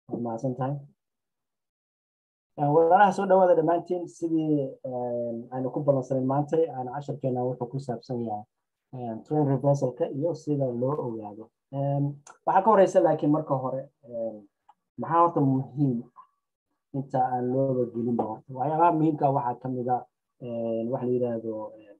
waad mahadsan tahay walaalaha soo dhawaada dhammaantiin sidii aynu ku balansanin maantay aan casharkeena wuxuu ku saabsan yahay train reversalka iyo sida loo ogaado waxaa ka horeysa laakiin marka hore maxaa horta muhiim inta aan looba gelinba horta waxyaabaha muhiimka waxaa kamid a waxa la yidhaahdo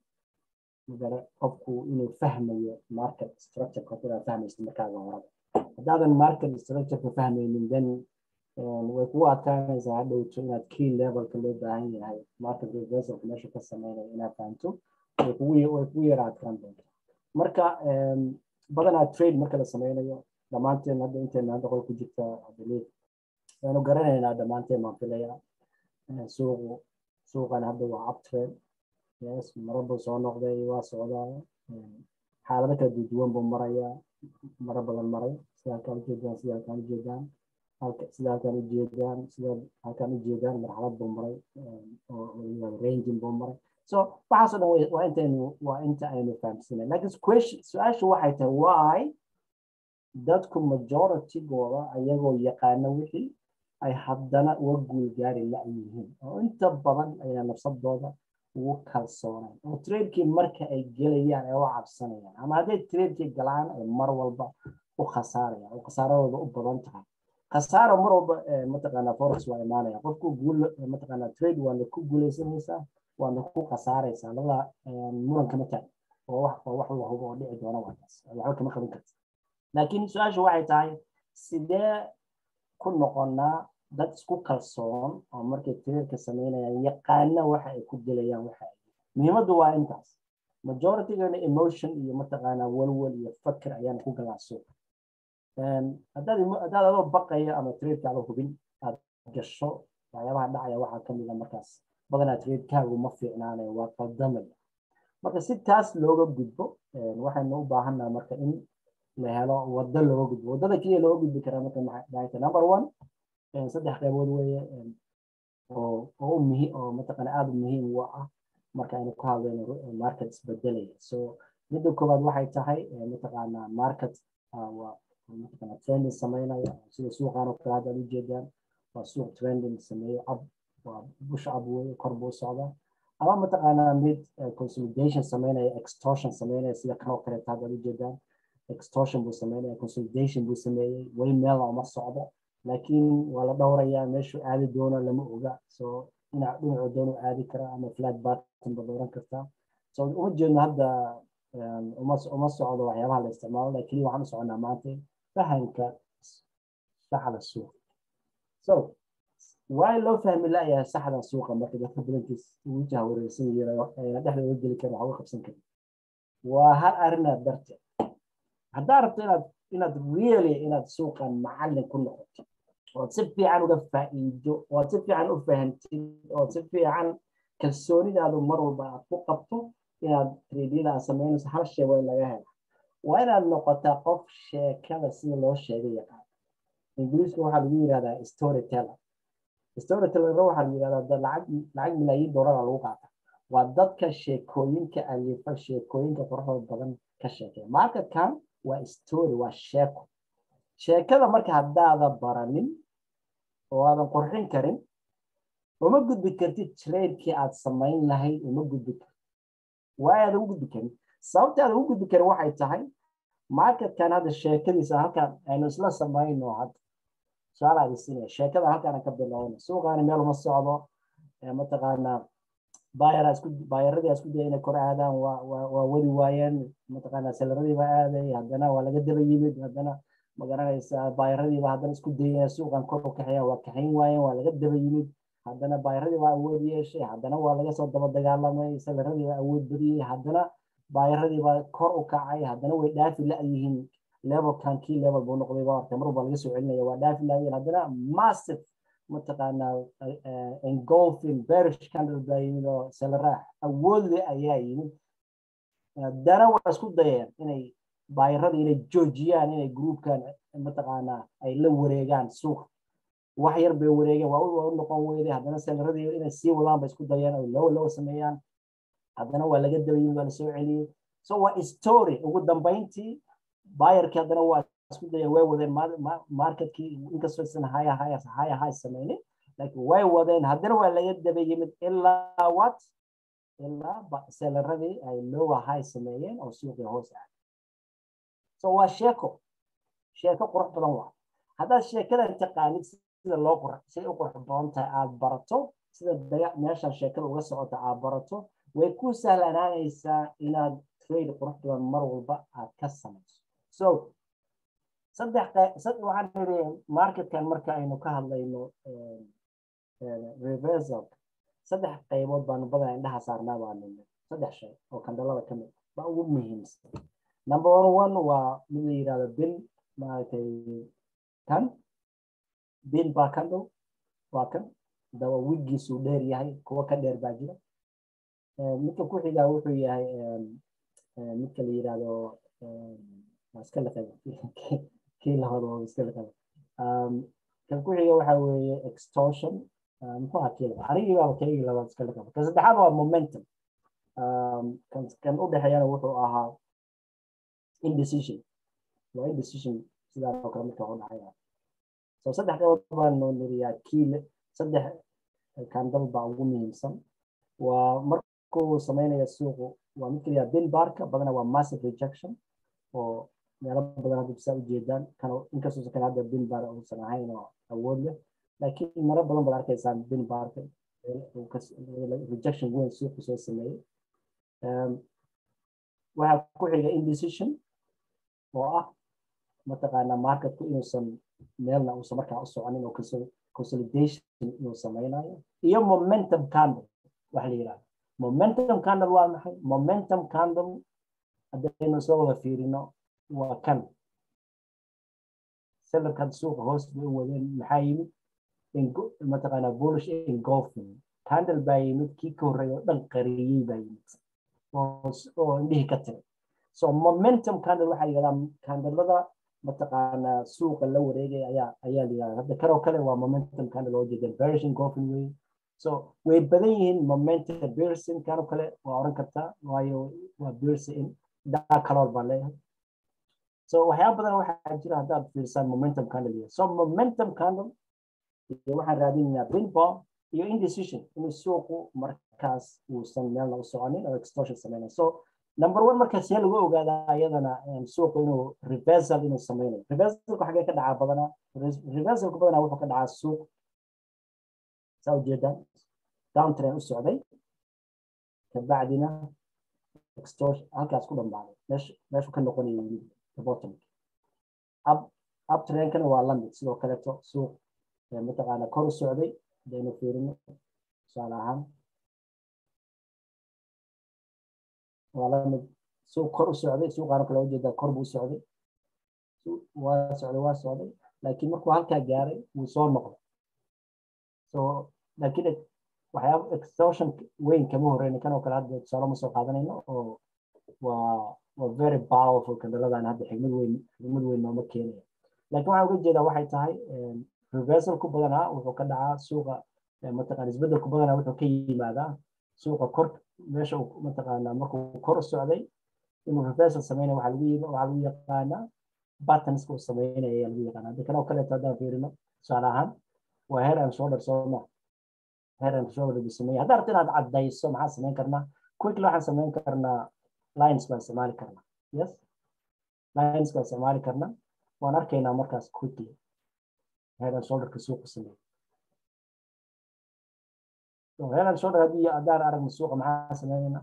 magare qofku inuu fahmayo market structure horta inaad fahmaysid markaaga horaba haddaadan market structureka fahmaynin then way kugu adkaanaysaa hadhowto inaad key levelka loo baahan yahay market reversalka meesha ka sameynaya inaad fahamto way kugu way kugu yara adkaan doonta marka badanaa trade marka la sameynayo dhammaanteen hadda intayna hadda qol ku jirta believe waanu garanaynaa dhammaanteen baan filaya suuqu suuqan hadda waa uptrade yes maro buu soo noqday waa socdaa xaalado kala duwan buu marayaa maro badan maray sida halkaan ujeedaan sida halkaan ujeedaan sida halkaan ujeedaan sida halkaan ujeedaan marxalad buu maray oo ranging buu maray so waxaasoo dhan waa intaynu waa inta aynu fahamsanay laakiin question su-aashu waxay tahay why dadku majoritygooda ayagoo yaqaana wixii ay haddana uga guulgaari la-yihiin oo inta badan ayaa nafsadooda ugu kalsoonaan oo tradekii marka ay gelayaan ay u cabsanayaan ama hadday tradekii galaan ay mar walba u khasaarayaan oo khasaaradooda u badan tahay khasaaro mar walba mataqaanaa forex waa imaanaya qofku guul mataqaanaa trade waana ku guuleysanaysaa waana ku khasaaraysaa labada muran kama taag oo wax oo wax la hubo oo dhici doona waataas waxba kama qaban karta laakiin su-aashu waxay tahay sidee ku noqonaa dad isku kalsoon oo markay tradeka sameynayaan yaqaana waxa ay ku gelayaan waxa ay muhiimaddu waa intaas majoritygana emotion iyo mataqaanaa walwal iyo fakir ayaan ku galaa suuqa haddaad haddaad adoo baqaya ama tradeka ada hubin aad gasho waxyaabaha dhacaya waxaa kamid a markaas badanaa tradekaagu ma fiicnaanayo waa qaldamaya marka si taas looga gudbo waxaynu u baahannaha marka in la helo waddo looga gudbo waddada keliya looga gudbi karaa marka maxay number one saddex qaybood weeye oo oo muhiim oo mataqaana aada muhiim u ah marka aynu ka hadlayno market isbedelaya so midda koowaad waxay tahay mataqaana market waa mataqaana trending sameynaya sida suuqan oo kale hadda ujeedaan waa suuq trending sameeyo ab waa bush ab weeye kor buu socdaa ama mataqaanaa mid consolidation sameynaya extortion sameynaya sida kan oo kaleeta hadda ujeedaan extortion buu sameynaya consolidation buu sameeyey weli meel uma socdo laakiin waa la dhowrayaa meeshuu aadi doono lama oga so dhinac dhinacuu doono aadi karaa ama flat barton ba dooran kartaa so uma jeedno hadda uma uma socdo waxyaabaha la isticmaalo laakiin waxaan u soconaa maanta fahamka saxda suuqa so waa loo fahmi laayahay saxda suuqa marka dadka badankiis ugu jahwareersan yihiin dhexda uga geli karin waxba qabsan karin waa hal arrinaa darteed haddaa rabto inaad inaad really inaad suuqan macallin ku noqoto ood si fiican uga faa'iido ood si fiican u fahantid ood si fiican kalsoonidaadu mar walba aad ku qabto inaad treedyada aad samaynayso hal shay waa in laga hela waa inaad noqotaa qof sheekada sida loo sheegay yaqaan ingiriiska waxaa lagu yidhahdaa storyteller storyteller waxaa la yidhahdaa lacag lacag milaayiin doolara lagu qaata waa dadka sheekooyinka alifa sheekooyinka quruxda badan ka sheekeya marketkan waa story waa sheeko sheekada marka haddaada baranin oo aadan qurxin karin uma gudbi kartid tradekii aad samayn lahayd uma gudbi kartid waa aadan u gudbi karin sababta aadan u gudbi karin waxay tahay marketkan hadda sheekadiisa halkaan aynu isla samayno hadda su-aal aad isinaya sheekada halkaan ka bilowna suuqaani meel uma socdo mataqaanaa bayara isku bayaradii isku daya inay kor aadaan waa waa wadi waayeen mataqaanaa selaradii baa aaday haddana waa laga daba yimid haddana magaranaysaa baayaradiiba haddana isku dayaya suuqan kor u kaxeeya waa kaxayn waayeen waa laga daba yimid haddana baayaradii baa awood yeeshay haddana waa laga soo daba dagaalamay selaradii baa awood badiyey haddana baayaradii baa kor u kacay haddana way dhaafi la-yihiin levelkan kii level buu noqday baa artay mar walba laga soo celinaya waa dhaafi la-yihiin haddana massive mataqaanaa engolfing bearish candle baa yimid oo seleraah awoodle ayaa yimid haddana waa isku dayeen inay baayaradii inay joojiyaan inay groupkan mataqaanaa ay la wareegaan suuqa wax yar bay wareegeen waa u noqon weyday haddana seleradii inay sii wadaan bay isku dayeen oo low low sameeyaan haddana waa laga daba yimid waa lasoo celiyey so waa story ugu dambayntii bayarkii haddana waa isku daya way wadeen marketkii inkastoo isan haya haya haya haya sameynin laakiin way wadeen haddana waa laga daba yimid ilaa what ilaa selaradii ay lowa high sameeyeen oo suuqii hoos aaday so waa sheeko sheeko qurux badan waa haddaad sheekadan taqaanid sida loo qurux siday u qurux badan tahay aad barato sida daga meeshan sheekada uga socota aad barato way ku sahlanaanaysaa inaad trade qurux badan mar walba aad ka samayso so saddex waxaan iri marketkan marka aynu ka hadlayno reversal saddex qaybood baanu badan indhaha saarnaa baa nime saddex shay oo kandhalada ka mid ba ugu muhiimsan number one one waa mid la yidhahdo bin maaragtay kan bin baa candle waa kan daba wigiisu dheer yahay kuwa ka dheer baa jira midka ku xigaa wuxuu yahay midka la yidhahdo iska liqada kii labaad waa iska liqada kan ku xiga waxa weeye extortion muxuu ahaa kii labaad anigii baaba kaygii labaad iska liqada kan saddexaad waa momentum kan u dhexeeyana wuxuu ahaa indecision waa indecision sidaa oo kale midka u dhacaya so saddex qaybood baanu niriyaa kiile saddex kandal baa ugu muhiimsan waa markuu sameynaya suuqu waa mid kaliya bin barka badana waa massive rejection oo meelo badan hadda bisaa ujeedaan kan inkastoo kan hadda bin bar uusan ahayn oo awood leh laakiin maro badan baad arkaysaan bin barka rejection weyn suuqu soo sameeyey waxaa ku xiga indecision oo ah mataqaanaa marketku inuusan meelna uusan markaa u soconin oo consolidation inuu sameynayo iyo momentum candle waxa la yidhahda momentum candle waa maxay momentum candle haddaynu soo wada fiirino waa kan sellerkan suuqa hoos bay u wadeen maxaa yimid mataqaanaa bullish engulfing candle baa yimid kii ka horreeya oo dhan qariyey baa yimid oo indhihii ka tiray so momentum candle waxaa yidhahdaa candlada mataqaanaa suuqa la wareegaya ayaa ayaa la yidhahdaa hadda kanoo kale waa momentum candle oo jeedeen bearish engulfing way so way badan yihiin momentum bearsin kanoo kale waa oran kartaa waayo waa bearsin daa kaloor baa leeyahay so waxyaaba badan waxaa jira haddaad fiirsaan momentum candle so momentum candle iyo waxaan raadinaynaa pinball iyo indecision inuu suuqu markaas uusan meelna u soconin oo extortion sameynaya so number one marka see lagu ogaadaa ayadana suuqu inuu reversal inuu sameynayo reversalku xagee ka dhacaa badanaa reversalku badanaa wuxuu ka dhacaa suuq saa ujeedaan downtrain u socday kabacdina extortion halkaas ku dhambaaday meesha meeshu ka noqonaya yimid bottom up uptrainkana waa lamid sidoo kaleeto suuq mataqaana kor u socday hadaynu fiirino tusaale ahaan waa lamid suuq kor u socday suuqaana kale ujeedaa kor buu socday waa socday waa socday laakiin markuu halkaa gaaray wuu soo noqday so laakiin waxyaaba extortion weyn kama horeyna kanoo kale hadda tusaale ma soo qaadanayno oo waa waa very powerful kandaladan hadda xigmad weyn xigmad weyn nooma keenaya laakiin waxaan uga jeedaa waxay tahay reversalku badanaa wuxuu ka dhacaa suuqa mataqaana isbedelku badanaa wuxuu ka yimaadaa suuqa kor meesha uu mataqaanaa markuu kor u socday inuu reversal sameynaya waxaa lagu yima waxaa lagu yaqaanaa battonska uu sameynaya ayaa lagu yaqaanaa hadda kanoo kaleeto haddaan fiirino tusaale ahaan waa head and shoulder sooma head and shoulder buu sameeyay haddaa rabta inaad caddayso maxaan sameyn karnaa quickly waxaan sameyn karnaa lines baan isticmaali karnaa yes lines baan isticmaali karnaa waan arkaynaa markaas quickly head and shoulderka suuqa sameeyay so head and shoulder haddii haddaan aragno suuqa maxaan sameynaynaa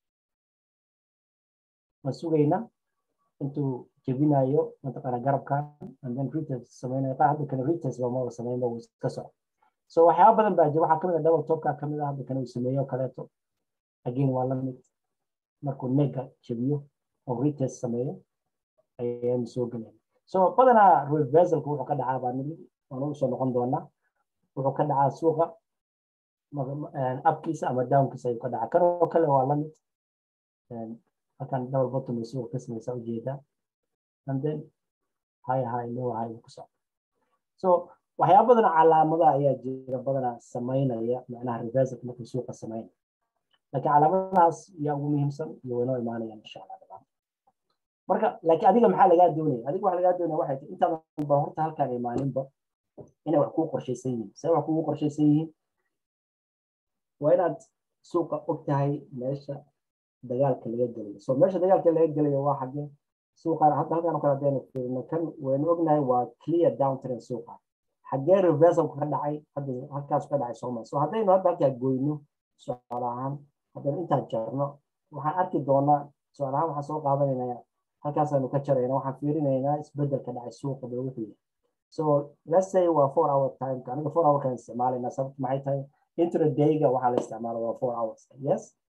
waan sugaynaa intuu jebinayo mataqaana garabkan and then retest sameynayo qaar hadda kale retest ba maba sameynba wuu iska soco so waxyaaba badan baa jira waxaa kamid ah double topka kamid ah hadda kale uu sameeyo kaleeto again waa la mid markuu nega jebiyo oo retest sameeyo ayaanu soo gelayna so badanaa reversalku wuxuu ka dhacaa baa nidi waanu usoo noqon doonaa wuxuu ka dhacaa suuqa upkiisa ama downkiisa ayuu ka dhacaa kanoo kale waa la mid halkan double bottom ay suuqa ka sameysa ujeedaa and then high high low high ku socda so waxyaaba badan calaamadaha ayaa jira badanaa sameynaya macnaha reversalka markuu suuqa sameynaya laakiin calaamadahaas yaa ugu muhiimsan iyo waynoo imaanayaan insha allah marka laakiin adiga maxaa lagaa doonaya adiga waxa lagaa doonaya waxay tahay intaadan ba horta halkaan imaaninba inay wax kugu qorshaysan yihiin see wax kugu qorshaysan yihiin waa inaad suuqa og tahay meesha dagaalka laga gelayo so meesha dagaalka laga gelayo waa xagee suuqaan hadda halkaan kale hadaynu fiirino kan waynu ognahay waa clear downtrend suuqa xagee reversalku ka dhacay hadda halkaas ka dhacay sooma so haddaynu hadda halkaa goyno tusaale ahaan haddaynu intaa jarno waxaan arki doonaa tusaale ahaan waxaan soo qaadanaynaa halkaasaanu ka jarayna waxaan fiirinaynaa isbedelka dhacay suuqa bal wuxuu yahay so let's say waa four hour time aniga four hour kan isticmaalayna sababta maxay tahay intradayga waxaa la isticmaala waa four hours yes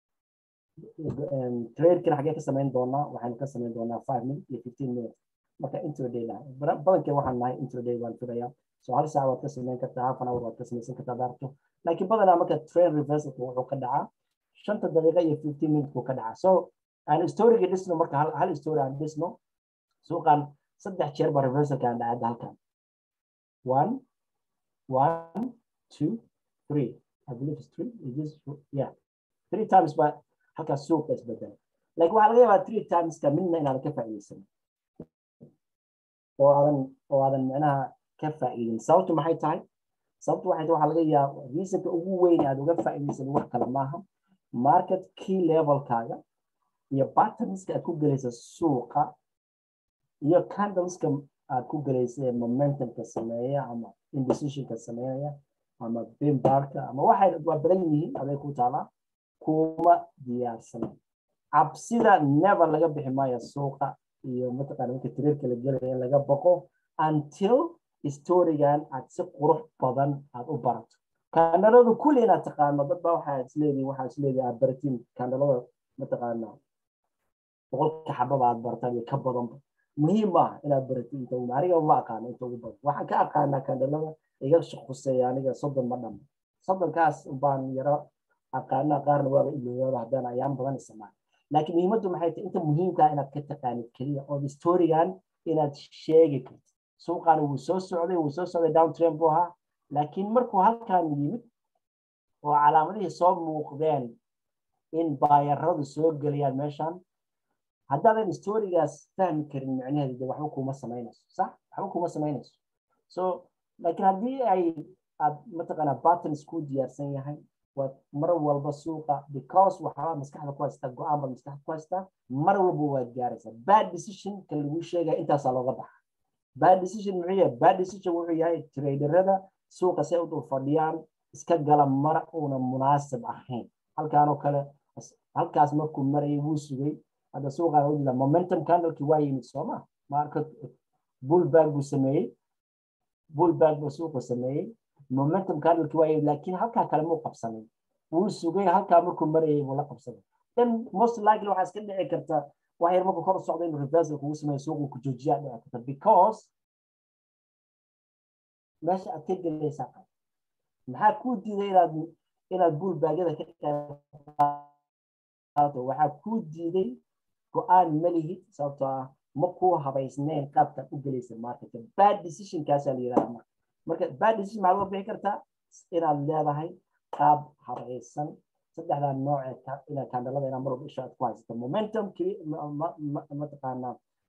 tradekana xagee ka samayn doonaa waxaynu ka samayn doonaa five minutes iyo fifteen minutes marka intraday laha badankeen waxaan nahay intraday waan filayaa so hal saac waad ka samayn kartaa half an hour waad ka samaysan kartaa daarto laakiin badanaa marka train reversalka wuxuu ka dhacaa shanta daqiiqa iyo fifteen minutesku ka dhacaa so aan storyga dhisno marka hal story aan dhisno suuqan saddex jeer ba reversalka aan dhacada halkan one one two three I believe it's three it is yeah three times ba halkaas suuqa isbedel laakiin waxaa laga yaabaa three timeska midna inaadan ka faa'iidaysan oo aadan oo aadan micnaha ka faa'iidin sababtu maxay tahay sababtu waxay tahay waxaa laga yaaba reasonka ugu weyn aad uga faa'iidaysan wax kale maaha market key levelkaaga iyo patterns aad ku gelaysa suuqa iyo candleska aad ku gelaysa ee momentumka sameeya ama indecisionka sameeya ama bimbarka ama waxay waa badan yihiin aday ku taalaa kuma diyaarsan cabsida never laga bixi maayo suuqa iyo mataqaana marka tireerka la gelaya in laga baqo until storygan aad si qurux badan aad u barato kandhaladu kulli inaad taqaano dad baa waxaa isleedihin waxaa isleedihin aad baratiin kandhalada mataqaana boqolka xababa aad barataan iyo ka badanba muhiim maaha inaad baratiin inta ugu aniga ma aqaano inta ugu badan waxaan ka aqaanaa kandhalada iga khuseeya aniga soddon ma dhamo soddonkaas baan yaro aqaanaa qaarna waaba ilooyaaba haddana ayaan badan isticmaal laakiin muhiimaddu maxay tahay inta muhiimkaa inaad ka taqaanid keliya oo storygan inaad sheegi kartid suuqaani wuu soo socday wuu soo socday down trend buu ahaa laakiin markuu halkan yimid oo calaamadihii soo muuqdeen in baayaradu soo gelayaan meeshan haddaadan storygaas fahmi karin micnaheedu de waxba kuma samaynayso sax waxba kuma samaynayso so laakiin haddii ay aad mataqaanaa patterns ku diyaarsan yahay waad mar walba suuqa because waxaa maskaxda ku haystaa go-aan baad maskaxda ku haystaa mar walba waad gaaraysaa bad decision kan lagu sheegaya intaasaa looga baxa bad decision muxuu yahay bad decision wuxuu yahay traderada suuqa say u dul fadhiyaan iska gala mar uuna munaasib ahayn halkaanoo kale halkaas markuu marayay wuu sugay hadda suuqaan u jira momentum candlekii waa yimid sooma marka bullback buu sameeyey bullback buu suuqa sameeyey momentum candlekii waa yimid laakiin halkaa kale muu qabsanin wuu sugay halkaa markuu marayay buu la qabsaday then most likely waxaa iska dhici karta wax yar markuu kor socda inuu reversal kugu sameeyo suuqu ku joojiyaa dhici karta because meesha aad ka gelaysaa qab maxaa kuu diiday inaad inaad bullbaagyada ka qaadato waxaa kuu diiday go-aan ma lihid sababtoo ah ma kuu habaysnayn qaabkaad u gelaysa marketka bad decisionkaasaa la yidhahdaa marka marka bad decision maxaad uga bixi kartaa inaad leedahay qaab habaysan saddexdaa nooc ee inaad kandhalada inaa mar walba isha aad ku haysato momentum mataqaanaa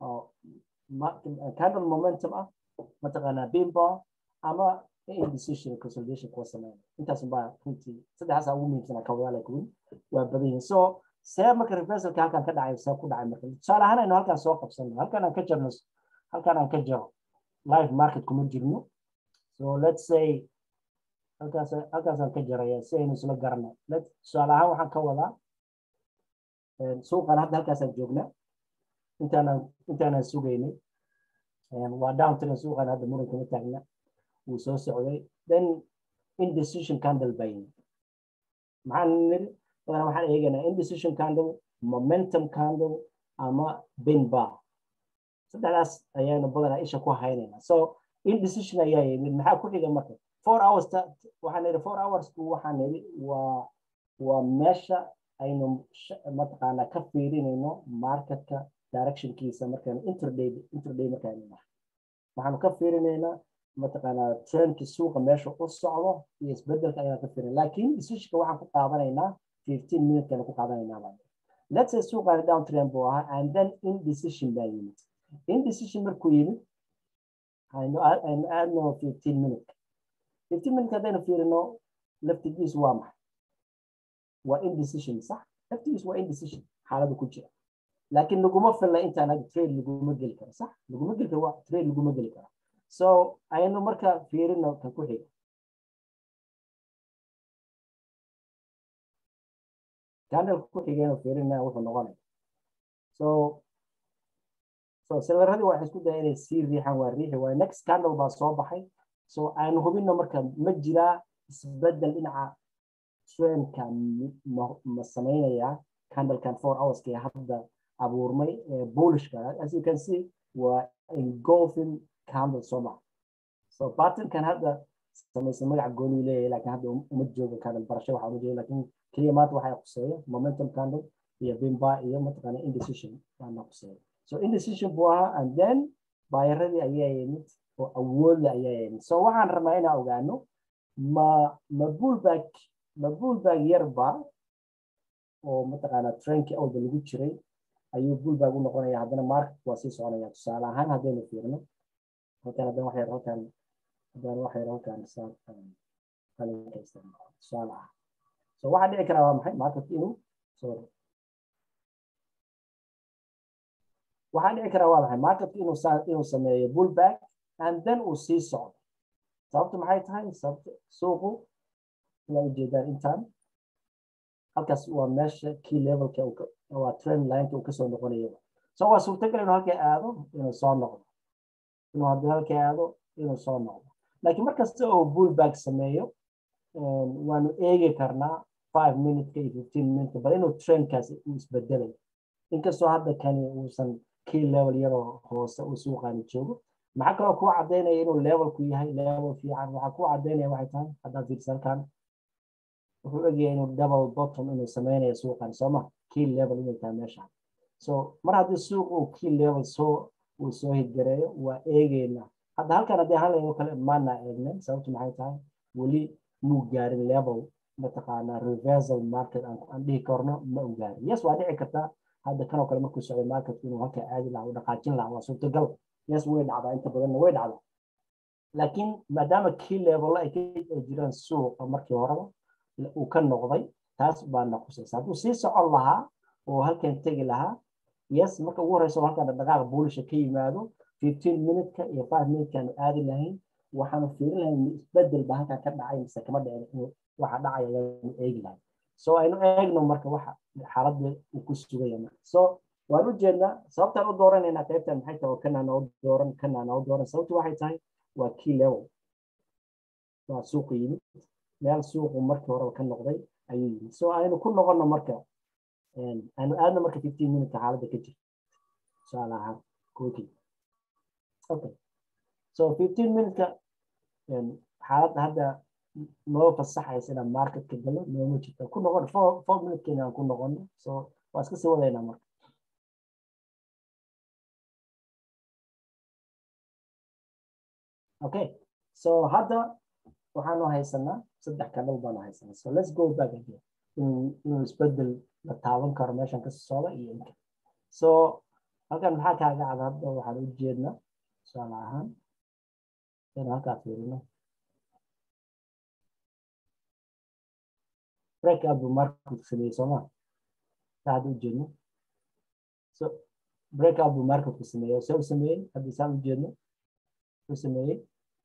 candle momentum ah mataqaanaa bimbo ama indecision consolidation kuwa sameeya intaas baa runtii saddexdaas ugu muhiimsanaa kawadaala kuwin waa badan yihiin so see marka reversalka halkan ka dhacay see ku dhacay marka tusaale ahaan aynu halkan soo qabsano halkan aan ka jarno halkan aan ka jaro live market kuma jirno so let's say halkaas halkaasaan ka jaraya si aynu isla garno tusaale ahaan waxaan ka wadaa suuqan hadda halkaasaan joognaa intaanaan intaanaan sugaynay waa downtrend suuqan hadda muran kama taagna wuu soo socday then indecision candle baa yimid maxaan niri badan waxaan eegaynaa indecision candle momentum candle ama bin bar saddexdaas ayaanu badanaa isha ku haynaynaa so indecision ayaa yimid maxaa ku xiga marka four hours waxaan niri four hours waxaan niri waa waa meesha aynu mataqaanaa ka fiirinayno marketka directionkiisa markaan interday interday markaanu nahay waxaanu ka fiirinaynaa mataqaanaa trendki suuqa meesha u socdo iyo isbedelka ayaan ka fiirin laakiin decisionka waxaan ku qaadanaynaa fifteen minutekana ku qaadanaynaa let's say suuqaani down trend buu ahaa and then indecision baa yimid indecision markuu yimid aynu aynu aadno fifteen minute fifteen minute haddaynu fiirino laftigiisu waa maxay waa indecision sax laftigiisu waa indecision xaalada ku jira laakiin laguma filla intaan hadda trade laguma geli karo sax laguma geli karo trade laguma geli karo so aynu marka fiirino kan ku xiga candleka ku xigaynu fiirina wuxuu noqonaya so so selaradii waxay isku daya inay sii riixaan waa riixi waaye next candle baa soo baxay so aynu hubino marka ma jiraa isbedel dhinaca trendka ma samaynayaa candlekan four hourska ee hadda abuurmay bullishka as you can see waa engulfing candle soo maha so patternkan hadda samaysan magaca gooni leeyahay laakiin hadda uma joogo candle barasho waxaa uma jeeda laakiin keliya maanta waxaa quseeya momentum candle iyo bimba iyo mataqaana indecision baana quseeya so indecision buu ahaa and then baayaradii ayaa yimid oo awoodle ayaa yimid so waxaan rabnaa inaan ogaano ma ma bullback ma bullback yarba oo mataqaana trendkii awda lagu jiray ayuu bullback u noqonaya haddana market waa sii soconaya tusaale ahaan haddaynu fiirno halkan haddana wax yar halkan haddana wax yar halkan qalinka isticmaalo tusaale ah so waxaa dhici karaa waa maxay market inuu sorry waxaa dhici karaa waa maxay marketka inuu inuu sameeyo bullback and then uu sii socdo sababtu maxay tahay sababta suuqu ila ujeedaan intaan halkaas waa meesha key levelka waa trend lineka uu kasoo noqonayo so waa suurtagal inuu halkay aado inuu soo noqdo inuu haddii halkay aado inuu soo noqdo laakiin markasta oo bullback sameeyo waanu eegi karnaa five minuteka iyo fifteen minutka bal inuu trendkaas uu isbedelayo inkastoo hadda kani uusan key level yaroo hoose uu suuqaani joogo maxaa kaloo kuu cadaynaya inuu levelku yahay level fiican waxaa kuu cadaynaya waxay tahay haddaad fiirsa halkan wuxuu egyahay inuu double bottom inuu sameynayo suuqan sooma key level inay tahay meesha so mar haddii suuq uu key level soo uu soo hidgareeyo waa eegeynaa hadda halkan haddii halayo kale maana eegnen sababtu maxay tahay weli muu gaarin level mataqaanaa reversal market aan dhihi karno ma u gaarin yes waa dhici kartaa hadda kanoo kale markuu socday marketku inuu halka aadi lahaa u dhaqaajin lahaa waa suurtagal yes way dhacdaa inta badanna way dhacdaa laakiin maadaama key level ay ka jiraan suuqa markii horeba uu ka noqday taas baa naqusaysa hadduu sii socon lahaa oo halkan tegi lahaa yes marka ugu horeysa halkan dhaqaaqa buulisha ka yimaado fifteen minutka iyo five minutekaanu aadi lahayn waxaanu fiirin lahayn isbedel baa halkan ka dhacay mise kama dhicin waxa dhacaya ayaanu eegi lahayn so aynu eegno marka waxa xaaladda uu ku sugaya marka so waan u jeednaa sababtaan u dooranaynaa qaybtan maxay tahay oo kanaan oo dooran kanaan oo dooran sababtu waxay tahay waa key level waa suuqu yimid meel suuqu markii horeba ka noqday ayuu yimid so aynu ku noqono marka aynu aadno marka fifteen minutka xaaladda ka jirta tusaale ahaan kookii okay so fifteen minutka xaaladda hadda noo fasaxaysa inaan marketka galo nooma jirto ku noqon four four minutekeena aan ku noqono so waa iska sii wadaynaa marka okay so hadda waxaanu haysanaa saddex kanal baanu haysanaa so let's go back again inuu isbedel la taaban karo meeshan ka socda iyo inka so halkan maxaa kaaga cad hadda waxaan u jeednaa tusaale ahaan inuu halkaa fiirino breakout buu market sameeyey sooma saa hadda u jeedno so breakout buu marketku sameeyey see u sameeyey hadda saan u jeedno u sameeyey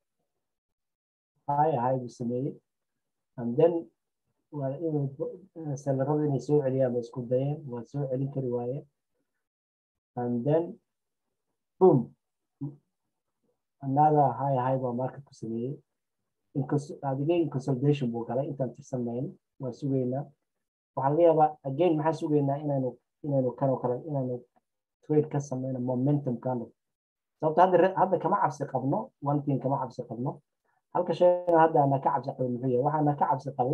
high high buu sameeyey and then waa inuu selarada inay soo celiyaan bay isku dayeen waa soo celin kari waayeen and then boom another high high baa marketku sameeyey adigay consolidation buu galay intaan tirsanayno waa sugaynaa waxaa laga yaabaa again maxaa sugaynaa inaynu inaynu kanoo kale inaynu trade ka sameyno momentum candle sababto hadda hadda kama cabsi qabno one thing kama cabsi qabno halka shayna hadda ana ka cabsi qabin muxuu yahay waxaana ka cabsi qabin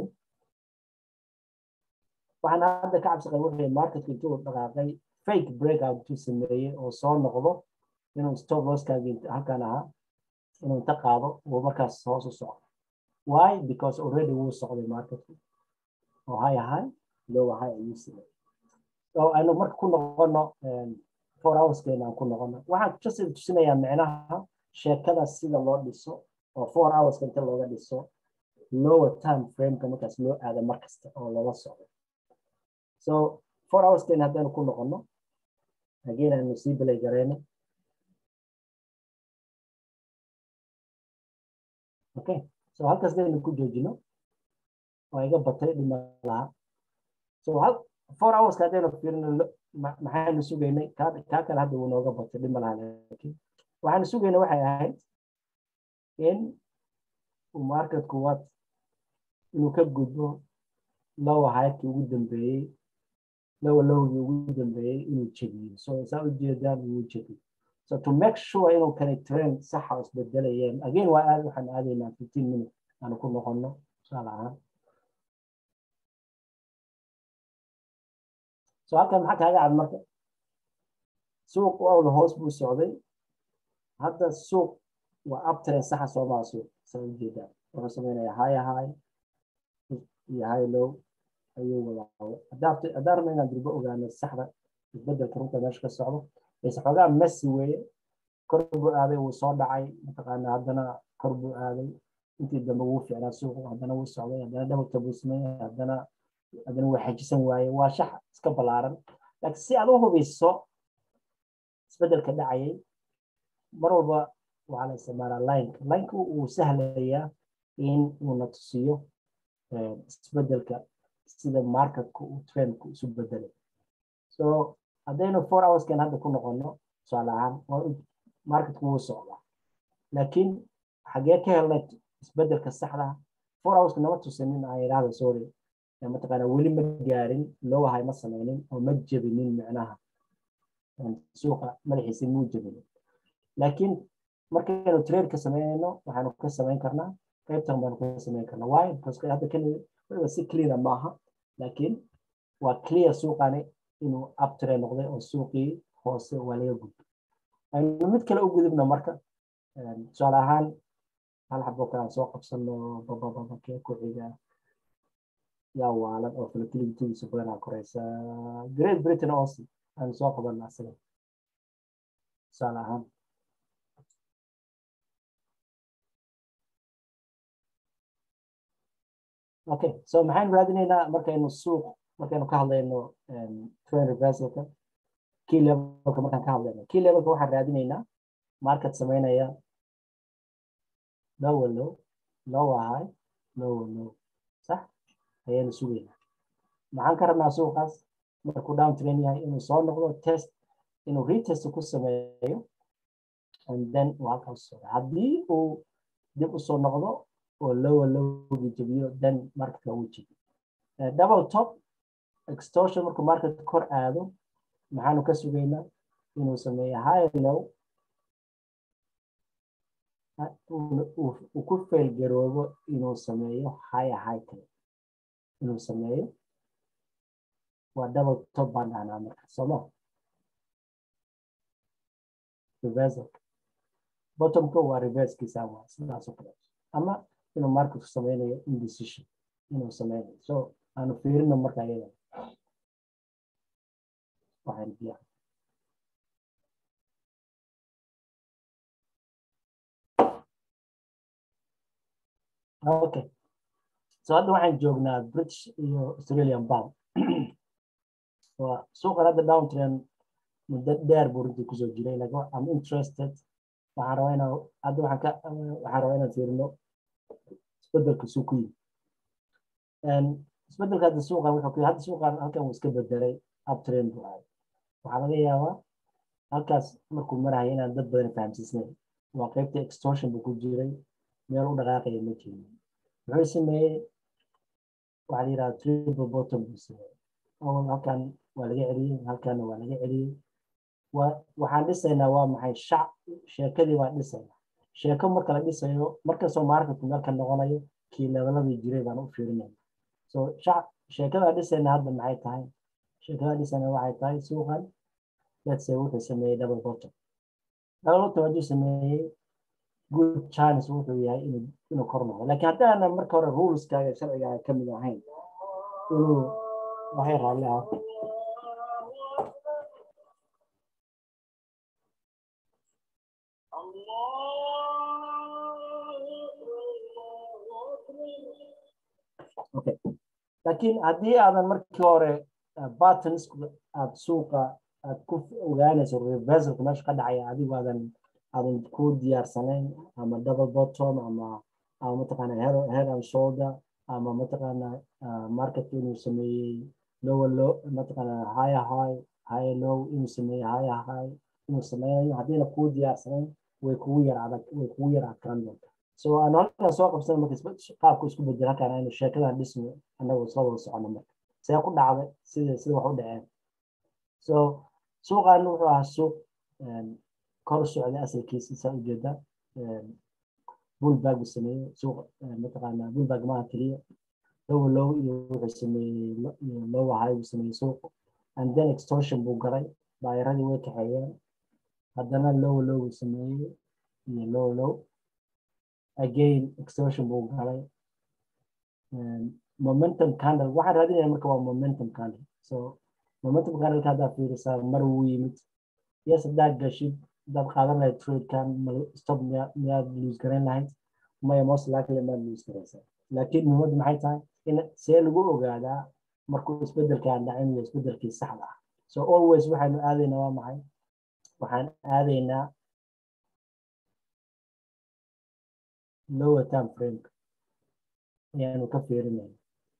waxaana hadda ka cabsi qabin wuxuu yahay marketku intuu dhaqaaqay fake breakout intuu sameeyey oo soo noqdo inuu stop losskaagi halkan ahaa inuu inta qaado uu markaas hoos u socdo why because already wuu socday marketku oo high high low high ayuu sameeyey so oo aynu marka ku noqono four hourskeena aan ku noqono waxaan just tusinayaa micnaha sheekada sida loo dhiso oo four hourska inta looga dhiso lower time frameka markaas loo aado mar kasta oo loola socdo so four hourskeena haddaynu ku noqono again aynu sii bilay gareyno okay so halkaas daynu ku joojino waa iga batay dhima laha so hal four hourska haddaynu fiirino maxaynu sugaynay kaa kale hadda wuu nooga batay dhima laha laakiin waxaanu sugaynay waxay ahayd in marketku waad inuu ka gudbo lowa hayadkii ugu dambeeyey lowa lowgii ugu dambeeyey inuu jebiyo so saa ujeedaan wuu jebiyo so to make sure inuu kani trend saxa isbedelayeen again waa aad waxaan aadaynaa fifteen minute aanu ku noqono tusaale ahaan so halkan maxaa kaaga cad marka suuq awla hoos buu socday hadda suuq waa uptrend saxa soomaa suuq saa ujeedaan wuxuu sameynaya high high iyo high low ayuu wadaa haddaan rabna inaan durbo ogaano saxda isbedelka runta meesha ka socdo ise xoogaa messi weeye kor buu aaday wuu soo dhacay mataqaana haddana kor buu aaday intii dambe wuu ficnaa suuqu haddana wuu socday haddana dhabalka buu sameeyay haddana haddana wuu xajisan waaye waa shax iska ballaaran laakiin si aad u hubiso isbedelka dhacayay mar walba waxaa la isticmaalaa lineka lineka wuu sahlayaa in uuna tusiyo isbedelka sida marketku uu trendku isu bedelay so haddaynu four hourskan hadda ku noqono tusaale ahaan marketku wuu socdaa laakiin xagee ka helnay isbedelka saxda four hourska nama tusinin aan yidhaahdo sorry mataqaana weli ma gaarin lowahay ma sameynin oo ma jebinin micnaha suuqa madaxiisa muu jebinin laakiin markaynu trade-ka sameynayno waxaanu ka sameyn karnaa qaybtan baanu ka sameyn karnaa waayo because hadda keliya si clear maaha laakiin waa clear suuqani inuu uptrend noqday oo suuqii hoose waa laga gudbo aynu mid kale u gudubno marka tusaale ahaan hal xabo kale aan soo qabsano babababakee ku xiga yaa waalan oo volatility-giisa badanaa koreysa great britain aussi aan soo qabana asaga tusaale ahaan okay so maxaynu raadinaynaa markaynu suuq markaynu ka hadlayno trend reversalka key levelka markaan ka hadlayno key levelka waxaan raadinaynaa market sameynaya lower low lower high lower low sax ayaanu sugaynaa maxaan ka rabnaa suuqaas markuu down trend yahay inuu soo noqdo test inuu retest ku sameeyo and then uu halkaas socdo haddii uu dib u soo noqdo oo lower lowgii jebiyo then marketka uu jebiyo double top extortion markuu market kor aado maxaanu ka sugaynaa inuu sameeyo high low uu ku failgaroobo inuu sameeyo high high kale inuu sameeyo waa double top baan dhahnaa marka sooma reversal bottomka waa reversekiisa waa sidaas oo kale ama inuu marketku sameynayo indecision inuu sameynayo so aanu fiirino marka iyada waxaan biya okay so hadda waxaan joognaa british iyo australian pound waa suuqan hadda downtrend muddo dheer buu runtii kusoo jiray like am interested waxaan rabaa inaan hadda waxaan ka waxaan rabaa inaan fiirino isbedelka suuq ku yimi isbedelka hadda suuqan wuxuu ku hadda suuqan halkan wuu iska bedelay uptrend buu ahay waxaa laga yaabaa halkaas markuu maraya inaan dad badan fahamsiisnayn waa qaybta extortion buu ku jiray meel u dhaqaaqaya ma jirin wuxuu sameeyey waxaa la yidhaha triple bottom buu sameeyey awal halkan waa laga celiyey halkanna waa laga celiyey waxaan dhisaynaa waa maxay shac sheekadii baan dhisaynaa sheeko marka la dhisayo markastoo marketku meel ka noqonayo kii leveladii jiray baan u fiirinayna so shac sheekada dhisaynaa hadda maxay tahay sheekada dhisaynaa waxay tahay suuqan let's say wuxuu sameeyey double bottom double bottom hadduu sameeyey good chance wuxuu yahay inuu inuu kor noqdo laakiin haddaana marka hore ruleskaga sharcigaaga ka mid ahayn inuu waxay raalli ah okay laakiin haddii aadan markii hore buttons aad suuqa aad ku ogaanayso reversalka meesha ka dhacaya adigu aadan aadan ku diyaarsanayn ama double bottom ama ama mataqaana head head and shoulder ama mataqaana market inuu sameeyey lower low mataqaana higher high higher low inuu sameeyey higher high inuu sameynayo haddiina kuu diyaarsanayn way kugu yar adag way kugu yar adkaan doontaa so aan halkan soo qabsan marka qaabku isku bedel halkan aynu sheekadan dhisno annagu isla wada socono marka see ku dhacday sida sida wax u dhaceen so suuqan wuxuu ahaa suuq kor socday asalkiisa saa ujeeda bullbag uu sameeyey suuq mataqaana bullbag maaha keliya lower low iyo wuxuu sameeyey lower high uu sameeyey suuq and then extortion buu garay baayaradii way kaxeeyeen haddana lower low uu sameeyey iyo lower low again extortion buu galay momentum candle waxaan raadinaya marka waa momentum candle so momentum candle haddaa fiirisaa mar wuu yimid yes haddaad gashid haddaad qaadan lahayd tradekan stop miyaad lose garayn lahayd maya most likely maad lose garaysaa laakiin muhiimaddu maxay tahay in see lagu ogaadaa markuu isbedelkaan dhacin iyo isbedelkii saxda ah so always waxaynu aadaynaa waa maxay waxaan aadaynaa lower term frame ayaanu ka fiirinayna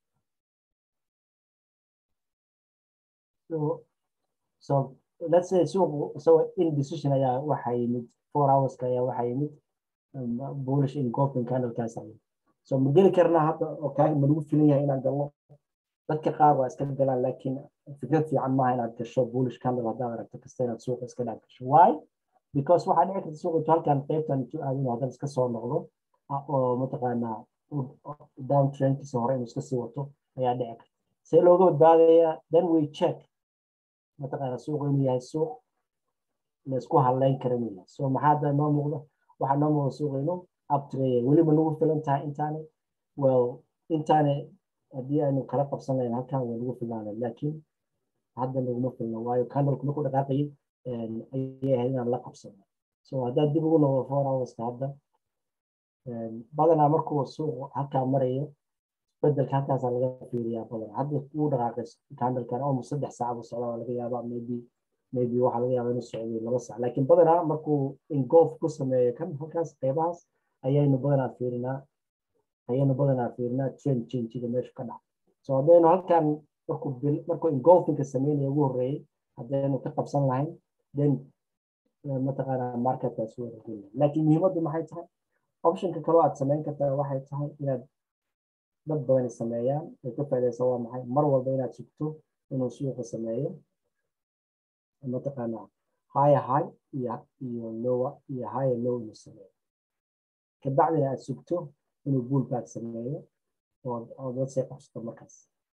so so let's say suuqu so indecision ayaa waxa yimid four hourska ayaa waxa yimid bullish engulfing candlekaas ayay so ma geli karnaa hadda oo kaa ma lagu filan yahay inaan galno dadka qaar waa iska galaan laakiin fikrad fiican maaha inaad gasho bullish candle haddaad aragto kasta inaad suuqa iska dhaaf gasho why because waxaa dhici karta suuqa intuu halkan qaybtan intuu aadin haddana iska soo noqdo oo mataqaanaa down trendkiisa hore inuu iska sii wato ayaa dhici karta see looga badbaadayaa then we check mataqaana suuqu inuu yahay suuq laysku haleyn kara inuu yahay so maxaa hadda noo muuqda waxaa noo muuqda suuqa inuu uptraya weliba nagu filan tahay intaani well intaani haddii aynu kala qabsan lahayn halkan way nagu filaanay laakiin hadda naguma filno waayo candleku markuu dhaqaaqayay ayay ahayd inaan la qabsano so haddaad dib ugu noqdo four hourska hadda badanaa markuu suuqu halkaa marayo bedelka halkaasaa laga fiiriyaa badan hadda uu dhaqaaqay candlekan almost saddex saac buu socdaa waa laga yaabaa maybe maybe waxaa laga yaabaa inuu socday laba saac laakiin badanaa markuu engulf ku sameeyo kan halkaas qeybahaas ayaynu badanaa fiirinaa ayaynu badanaa fiirinaa trend changiga meesha ka dhaca so haddaynu halkan markuu markuu engulfinka sameynaya ugu horreeyey haddaynu ka qabsan lahayn then mataqaanaa marketkaas waa ragulaya laakiin muhiimaddu maxay tahay optionka kaloo aad samayn kartaa waxay tahay inaad dad badani sameeyaan ay ka faaidaysa waa maxay mar walba inaad sugto inuu suuqa sameeyo mataqaanaa higher high iyo iyo lower iyo higher low inuu sameeyo kabacdina aad sugto inuu bullback sameeyo oo dad say qabsato markaas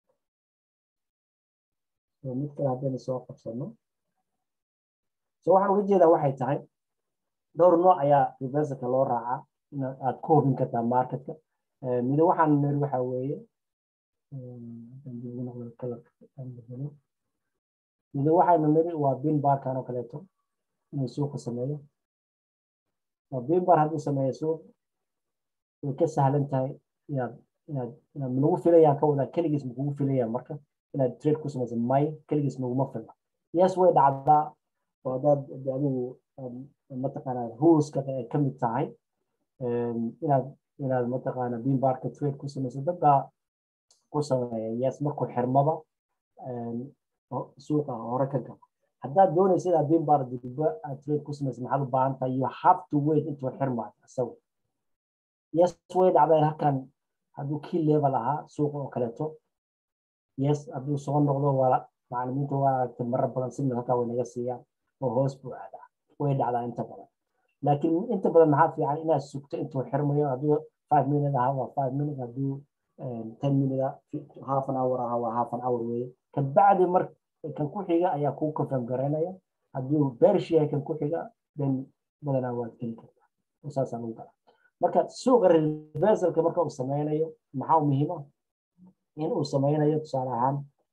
mid kale haddaynu soo qabsano so waxaan uga jeedaa waxay tahay dhowr nooc ayaa reversalka loo raacaa in aad ku hubin kartaa marketka mid waxaan niri waxa weeye mid waxaynu niri waa bin barkan oo kaleeto inuu suuqa sameeyo bin bar hadduu sameeyo suuq way ka sahlan tahay inaad inaad inaad nagu filayaan ka wadaa keligiis makugu filayaan marka inaad trade ku samaysa may keligiis naguma filla yes way dhacdaa oo haddaad adigu mataqaanaa ruleska ay ka mid tahay inaad inaad mataqaanaa beambarka trade ku samayso dadbaa ku sameeya yes markuu xirmaba suuqa hore ka galo haddaad doonaysa inaad beambar dudba aad trade ku samayso maxaad u baahan tahay you have to wait intuu xirmaayo isagu yes way dhacdaa halkan hadduu key level ahaa suuqa oo kaleeto yes hadduu soo noqdo waa macalimiinta waa aragtay marar badan signal halkaa way naga siiyaan oo hoos buu aadaa way dhacdaa inta badan laakiin inta badan maxaa fiican inaad sugto intuu xirmayo hadduu five minute ahaa waa five minute hadduu ten minute half an hour ahaa waa half an hour weeye kabacdi mar kan ku xiga ayaa kuu confirm garaynaya hadduu bearish yahay kan ku xiga then badanaa waad geli kartaa saasaa lagu galaa marka suuqa reversalka marka uu sameynayo maxaa muhiima in uu sameynayo tusaale ahaan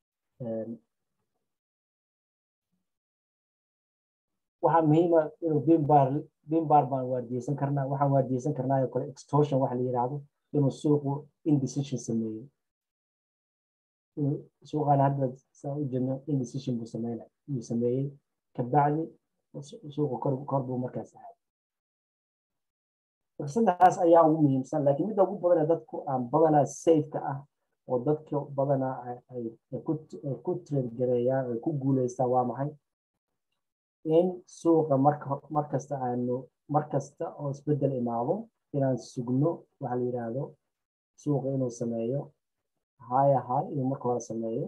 waxaa muhiima inuu bimbar bimbar baan waardiyeysan karnaa waxaan waardiyeysan karnaa oo kale extortion waxa la yidhaahdo inuu suuqu indecision sameeyey suuqan hadda saa u jirno indecision buu sameynay buu sameeyey kabacdi suuqu kor kor buu markaas ahay saddexdaas ayaa ugu muhiimsan laakiin midda ugu badan ee dadku aan badanaa safeka ah oo dadka badanaa ay ku trade-gareeyaan ay ku guuleystaan waa maxay in suuqa marka markasta aanu markasta oo isbeddel imaado inaan sugno waxa la yidhaahdo suuqa inuu sameeyo haya high inuu marka hore sameeyo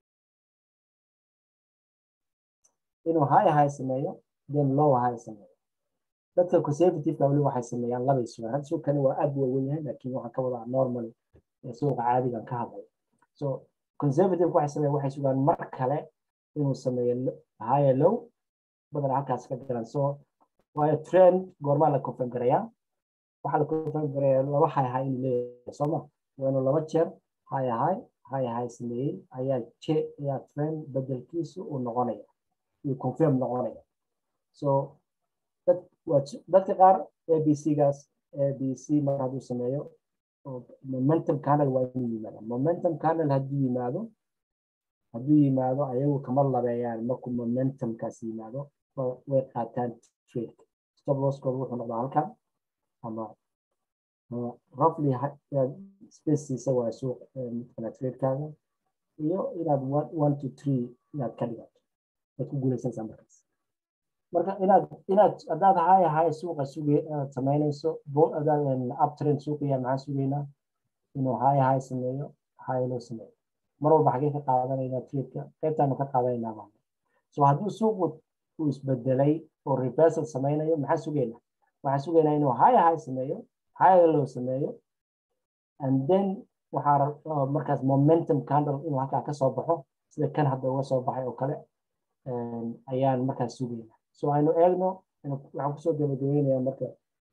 inuu haya high sameeyo then low high sameeyo dadka conservative wali waxay sameeyaan labay sugaan hadda suuqani waa aad waa weyn yahay laakiin waxaan ka wadaa normal suuqa caadigan ka hadlay so conservative waxay sameeyaan waxay sugaan mar kale inuu sameeyo higher low badan halkaas ka garan so waayo trend goormaa la confirm garayaa waxaa la confirm garayaa laba high high inuu leeyahay sooma waa inuu laba jeer high high high high sameeyey ayaa je ayaa trend bedelkiisu uu noqonaya uu confirm noqonaya so dadka qaar abc-gaas abc mar hadduu sameeyo momentum candle waa inuu yimaada momentum candle hadduu yimaado hadduu yimaado ayagu kama labeeyaan markuu momentumkaas yimaado way qaataan trade stop losskooda wuxuu noqdaa halkan ama roughly spaceiisa waa suuq midkana tradekaaga iyo inaad one to three inaad ka dhigato waad ku guuleysanaysaa markaas marka inaad inaad haddaad haya haya suuqa sugay inaad samaynayso uptrend suuqaya maxaan sugaynaa inuu haya haya sameeyo haya loo sameeyo mar walba xagee ka qaadanaynaa tradeka qaybtaanu ka qaadanaynaa baa so hadduu suuqu uu isbedelay oo reversal samaynayo maxaan sugaynaa waxaan sugaynaa inuu haya haya sameeyo haya loo sameeyo and then waxaa markaas momentum candle inuu halkaa ka soo baxo sida kan hadda uga soo baxay oo kale ayaan markaas sugaynaa so aynu eegno waxaan kusoo gabagabeynayaa marka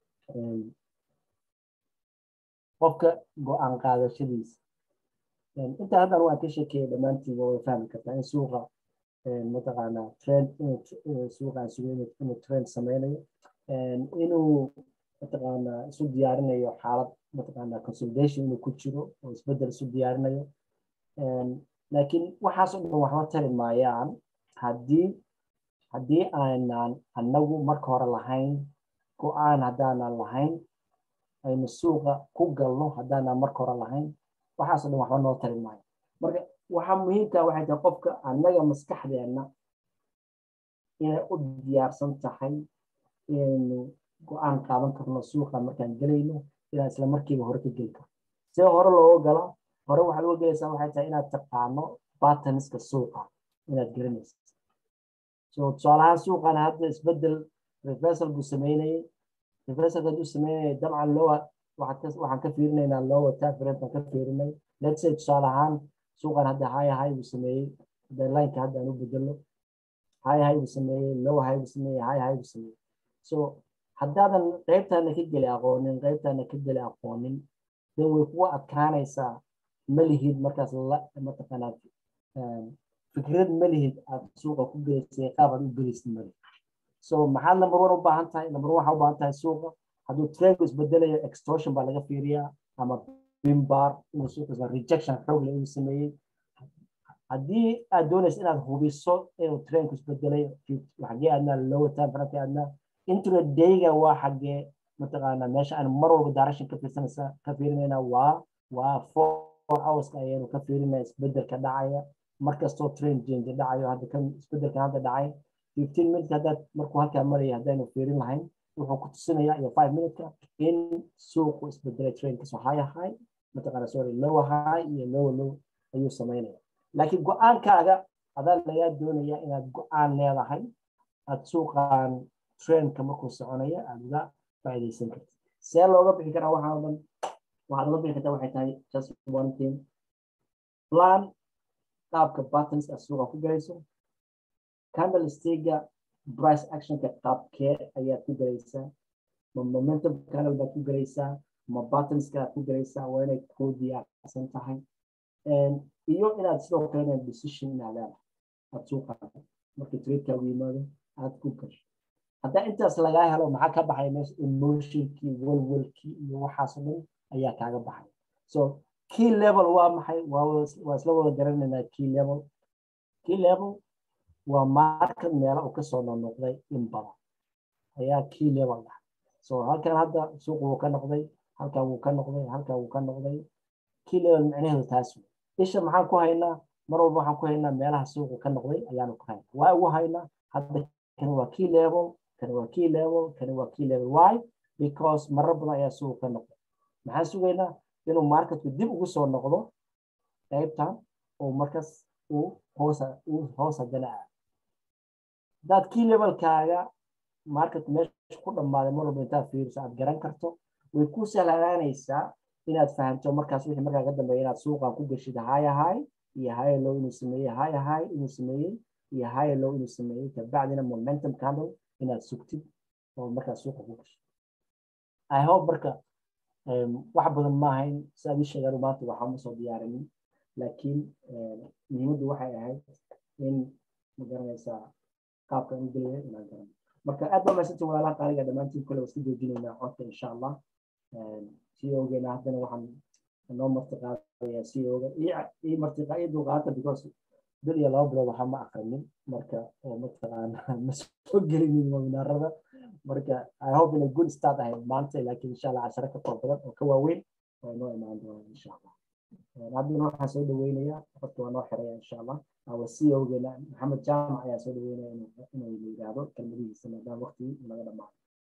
qofka go-aan qaadashadiisa inta haddan waan ka sheekeeya dhammaantiin way fahmi kartaa in suuqa mataqaanaa trend suuqa aan sugo inuu trend sameynayo inuu mataqaanaa isu diyaarinayo xaalad mataqaanaa consolidation inuu ku jiro oo isbeddel isu diyaarinayo laakiin waxaas oo dhan waxba tari maayaan haddii haddii aanan annagu marka hore lahayn go-aan haddaanan lahayn aynu suuqa ku galno haddaanan marka hore lahayn waxaasoo dhan waxba noo tari maayo marka waxaa muhiimka waxay tahay qofka annaga maskaxdeenna inay u diyaarsan tahay inaynu go-aan qaadan karno suuqa markaan gelayno inaan isla markiiba hore ka geli karno see hore looga gala hore waxaad uga gelaysaa waxay tahay inaad taqaano batanska suuqa inaad garanaysa so tusaalahaan suuqan hadda isbedel reversal buu sameynayay reversalka hadduu sameynayay dabcan lowa waxaan ka fiirinaynaa lowa tafirentan ka fiirinay let's say tusaale ahaan suuqan hadda haya hay buu sameeyey hadda lineka hadda aan u bedelo haya hay buu sameeyey lowa hay buu sameeyey haya hay buu sameeyey so haddaadan qaybtaana ka geli aqoonin qaybtaana ka geli aqoonin then way kugu adkaanaysaa malihid markaas la mataqaanaa fikrad malihid aad suuqa ku gelaysay qaab aad u gelaysid malihid so maxaad number one u baahan tahay number one waxaa u baahan tahay suuqa hadduu trendku isbedelayo extortion baa laga fiiriyaa ama bimbar inuu suuqa rejection xoog leh inuu sameeyey haddii aad doonaysa inaad hubiso inuu trendku isbedelayo xagee aadnaa lower time franka aadnaa intradayga waa xagee mataqaanaa meesha aan mar walba direction ka fiirsanaysa ka fiirinayna waa waa four hourska ayaynu ka fiirinaya isbedelka dhacaya markastoo trend change dhacayo hadda kan isbedelkan hadda dhacay fifteen minutes haddaad markuu halkaa maraya haddaynu fiirin lahayn wuxuu ku tusinayaa iyo five minuteka in suuqu isbedelay trendkasoo high high mataqaana sorry lower high iyo lower low ayuu samaynaya laakiin go-aankaaga adaa lagaa doonaya inaad go-aan leedahay aad suuqan trendka markuu soconaya aad uga faa'iidaysan kartid see looga bixi karaa waxaa dhan waxaad uga bixi kartaa waxay tahay just one thing plan qaabka buttons aad suuqa ku galayso candle stiga price actionka qaabkee ayaad ku galaysaa ma momentum candle baad ku galaysaa ma buttonska aad ku galaysaa waa inay kuu diyaarsan tahay iyo inaad sidoo kalena decision inaad leedahay aad suuqa markii tradekaagu yimaado aad ku gasho haddaa intaas lagaa helo maxaa ka baxay meesha emotionkii walwalkii iyo waxaasoo dhan ayaa kaaga baxay so key level waa maxay waa isla wada garanaynaa key level key level waa market meela uu kasoo noqnoqday in badan ayaa key level ah so halkan hadda suuqu wuu ka noqday halkan wuu ka noqday halkan wuu ka noqday key level micnaheedu taas wey isha maxaan ku haynaa mar walba waxaan ku haynaa meelaha suuqu ka noqday ayaanu ku haynaa waa ugu haynaa hadda kani waa key level kani waa key level kani waa key level why because marar badan ayaa suuqu ka noqday maxaan sugaynaa inuu marketku dib ugu soo noqdo qaybtan oo markaas uu hoosa uu hoos haddana ah haddaad key levelkaaga market meesha ku dhammaaday mar walba intaad fiiriso aad garan karto way ku sahlanaanaysaa inaad fahamto markaas wixii markaa ka dambeeya inaad suuqan ku geshid high high iyo high low inuu sameeyey high high inuu sameeyey iyo high low inuu sameeyey kabacdina momentum candle inaad sugtid oo markaas suuqa ku geshid i hope marka wax badan ma ahayn sidaad ii sheegaan maanta waxaa ma soo diyaarinin laakiin muhiimaddu waxay ahayd in ma garanaysaa qaabka u gelaya inaan garan marka aad baa mahadsantiin walaalaha qaaliga dhammaantiin kole waa iska joojinaynaa codka insha allah ceogeena haddana waxaan noo martiqaadayaa ceoga ii martiqa ii dulqaata because bil iyo laba bilood waxaa ma akrinin marka oo mataqaana ma soo gelinin webinaarada marka i hope inay good start ahayd maanta laakiin insha allah casharo ka qor badan oo ka waaweyn oo noo imaan doona insha allah haddana waxaan soo dhaweynayaa qofka waa noo xiraya insha allah waa ceogeena maxamed jaamac ayaa soo dhaweynaya inuu yidhaahdo kelmadihiisa maadaama waqtigii naga dhamaaday